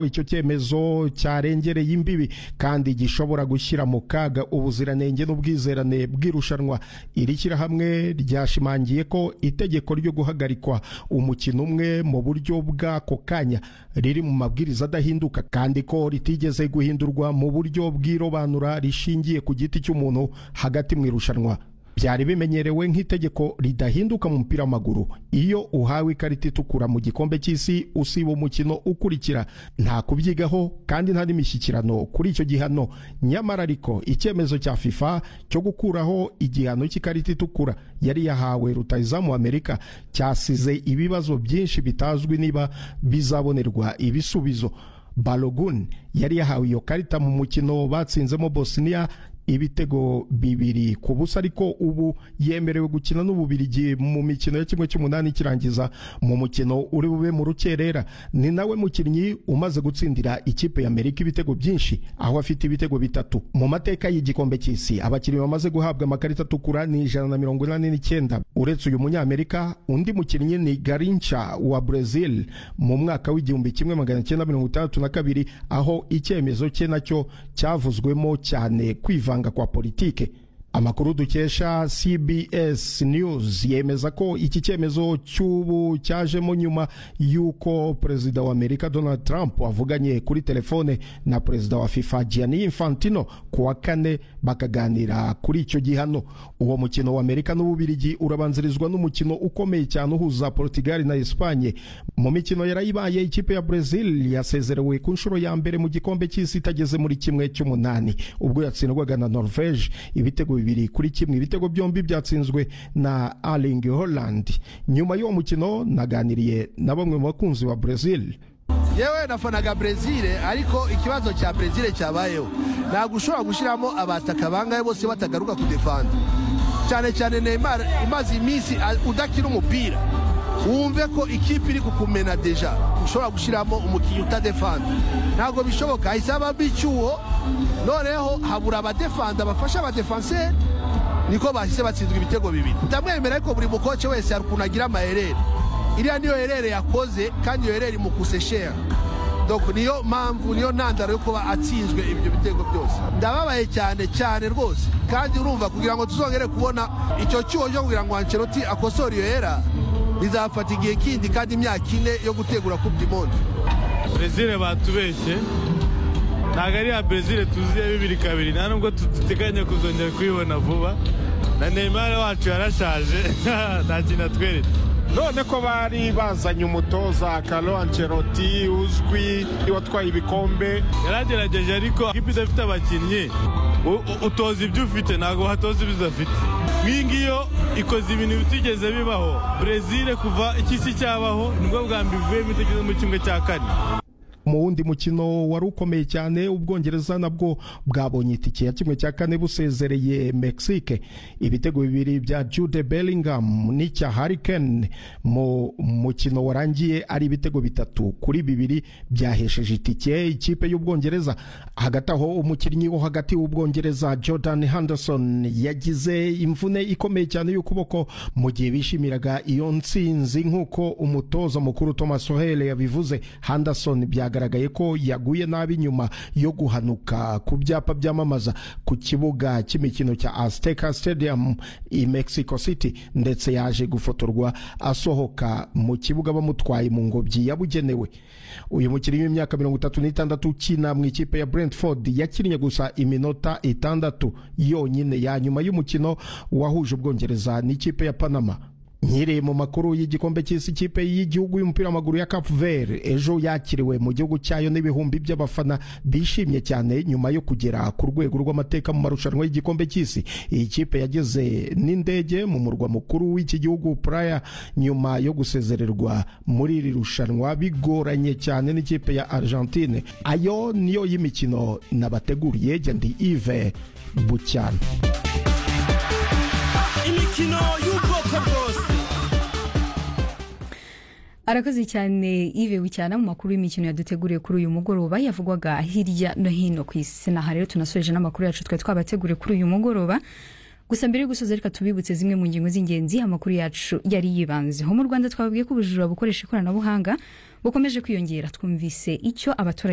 icyo cyemezo cyarengereye imbibi kandi gishobora gushyira mu kaga ubuziranenge n'ubwizerane bw'irushanwa iri shyirahamwe ryashimangiye ko itegeko ryo guhagarikwa umukino umwe mu buryo bw'ako kanya riri mu mabwiriza adahinduka kandi ko ritigeze guhindurwa mu buryo bw'irobanura rishingiye ku giti cy'umuntu hagati mu irushanwa byari bimenyerewe nk'itegeko ridahinduka mu mupira w'amaguru iyo uhawe ikarita itukura mu gikombe cy'isi usiba umukino ukurikira nta kubyigaho kandi nta n'imishyikirano kuri icyo gihano nyamara ariko icyemezo cya fifa cyo gukuraho igihano cy'ikarita itukura yari yahawe rutayizamu amerika cyasize ibibazo byinshi bitazwi niba bizabonerwa ibisubizo balogun yari yahawe iyo karita mu mukino batsinzemo bosnia ibitego bibiri ku busa ariko ubu yemerewe gukina n'ububirigi mu mikino ya kimwe cy'umunani ikirangiza mu mukino uri bube mu rukerera ni nawe mukinnyi umaze gutsindira ikipe y'amerika ibitego byinshi aho afite ibitego bitatu mu mateka y'igikombe cy'isi abakinnyi bamaze guhabwa amakarita atukura ni ijana na mirongo inani n'icyenda uretse uyu munyamerika undi mukinnyi ni garinca wa brezil mu mwaka w'igihumbi kimwe magana cyenda mirongo itandatu na kabiri aho icyemezo cye nacyo cyavuzwemo cyane kwivanga kwa politike amakuru dukesha CBS News yemeza ko iki cyemezo cy'ubu cyajemo nyuma y'uko perezida wa Amerika Donald Trump avuganye kuri telefone na perezida wa FIFA Gianni Infantino ku wa kane bakaganira kuri icyo gihano uwo mukino wa Amerika n'Ububirigi urabanzirizwa n'umukino ukomeye cyane uhuza Portugal na Espagne mu mikino yarayibaye ikipe ya Brazil yasezerewe ku nshuro ya mbere mu gikombe cy'isi itageze muri kimwe cy'umunani ubwo yatsindwaga na Norvège ibitego bibiri kuri kimwe ibitego byombi byatsinzwe na Erling Haaland nyuma y'uwo mukino naganiriye na bamwe mu bakunzi ba Brazil yewe nafanaga Brazil ariko ikibazo cya Brazil cyabayeho ntabwo ushobora gushyiramo abataka bangahe bose batagaruka kudefanda cyane cyane Neymar imaze iminsi udakina umupira wumve ko ikipe iri kukumena deja ushobora gushyiramo umukinnyi utadefanda ntabwo bishoboka hahise habamo icyuho noneho habura abadefanda bafasha abadefanseri niko bahise batsinzwa ibitego bibiri ndamwemera ariko buri mukoce wese hari ukuntu agira amaherere iriya niyo herere yakoze kandi iyo herere imukuse shera niyo mpamvu niyo ntandaro yo kuba atsinzwe ibyo bitego byose ndababaye cyane cyane rwose kandi urumva kugira ngo tuzongere kubona icyo cyuho cyo kugira ngo Ancelotti akosore iyo hera bizafata igihe kindi kandi imyaka ine yo gutegura kupa imondi brezil batubeshye ntabwo ari ya brezil tuziye bibiri kabiri nta nubwo duteganya kuzongera kuyibona vuba na neymar wacu yarashaje nta kintu atwereka none ko bari bazanye umutoza Carlo Ancelotti uzwi watwaye ibikombe yaragerageje ariko ikipe idafite abakinnyi utoza ibyo ufite ntabwo watoza ibyo udafite nk'iyi ngiyo ikoze ibintu bitigeze bibaho brezil kuva ikisi cyabaho nibwo bwa mbere ivuyemo itageze mu kimwe cya kane mu wundi mukino wari ukomeye cyane ubwongereza nabwo bwabonye itike ya kimwe cya kane busezereye Mexique ibitego bibiri bya Jude Bellingham n'icya Harry Kane mu mukino warangiye ari ibitego bitatu kuri bibiri byahesheje itike ikipe y'ubwongereza hagati aho umukinnyi wo hagati w'ubwongereza Jordan Henderson yagize imvune ikomeye cyane y'ukuboko mu gihe bishimiraga iyo ntsinzi nk'uko umutoza mukuru Thomas Tuchel yabivuze Henderson byaga byagaragaye ko yaguye nabi nyuma yo guhanuka ku byapa byamamaza ku kibuga cy'imikino cya Azteca Stadium i Mexico City ndetse yaje gufotorwa asohoka mu kibuga bamutwaye mu ngobyi yabugenewe uyu mukinnyi w'imyaka mirongo itatu n'itandatu ukina mu ikipe ya Brentford yakinnye gusa iminota itandatu yonyine ya nyuma y'umukino wahuje ubwongereza n'ikipe ya Panama nkiri mu makuru y'igikombe cy'isi kipe y'igihugu y'umupira w'amaguru ya Cap Verde ejo yakiriwe mu gihugu cyayo n'ibihumbi by'abafana bishimye cyane nyuma yo kugera ku rwego rw'amateka mu marushanwa y'igikombe cy'isi iyi kipe yageze n'indege mu murwa mukuru w'iki gihugu Praia nyuma yo gusezererwa muri iri rushanwa bigoranye cyane n'ikipe ya Argentine ayo niyo y'imikino nabateguriye ndi Yves Bucyana imikino y'ubwoko bwose arakoze cyane ive bucyana mu makuru y'imikino yaduteguriye kuri uyu mugoroba yavugwaga hirya no hino ku isi naha rero tunasoje n'amakuru yacu twari twabateguriye kuri uyu mugoroba gusa mbere yo gusoza reka tubibutse zimwe mu ngingo z'ingenzi amakuru yacu yari yibanzeho mu rwanda twababwiye ko ubujura bukoresha ikoranabuhanga bukomeje kwiyongera twumvise icyo abaturage